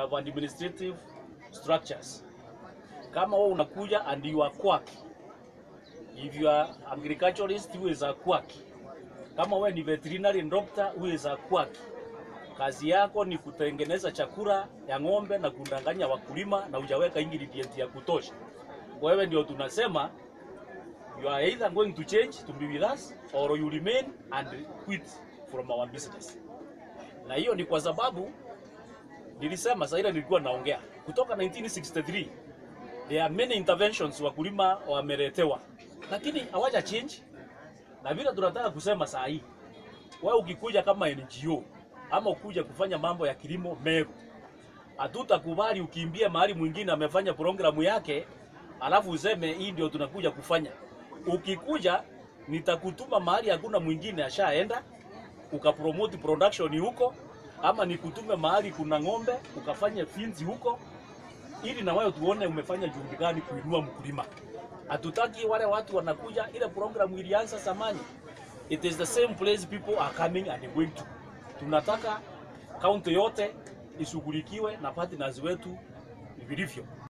have administrative structures. Kama wewe unakuja and you are quack, if you are agriculturist who is a quack, kama wewe ni veterinary doctor who is a quack, kazi yako ni kutengeneza chakula ya ng'ombe na kudanganya wakulima na hujaweka ingredient ya kutosha. Wewe ndio tunasema you are either going to change to be with us or you remain and quit from our business. Na hiyo ni kwa sababu nilisema sasa, ile nilikuwa naongea kutoka 1963 there are many interventions wakulima wameletewa, lakini hawaja change. Na vile tunataka kusema saa hii, wewe ukikuja kama NGO ama ukuja kufanya mambo ya kilimo Meru, hatutakubali ukimbie mahali mwingine amefanya programu yake alafu useme hii ndio tunakuja kufanya. Ukikuja nitakutuma mahali hakuna mwingine ashaenda, ukapromote production huko, ama nikutume mahali kuna ng'ombe ukafanya finzi huko, ili na wewe tuone umefanya juhudi gani kuinua mkulima. Hatutaki wale watu wanakuja, ile programu ilianza zamani. It is the same place people are coming and going to. Tunataka kaunti yote ishughulikiwe na partners wetu vilivyo.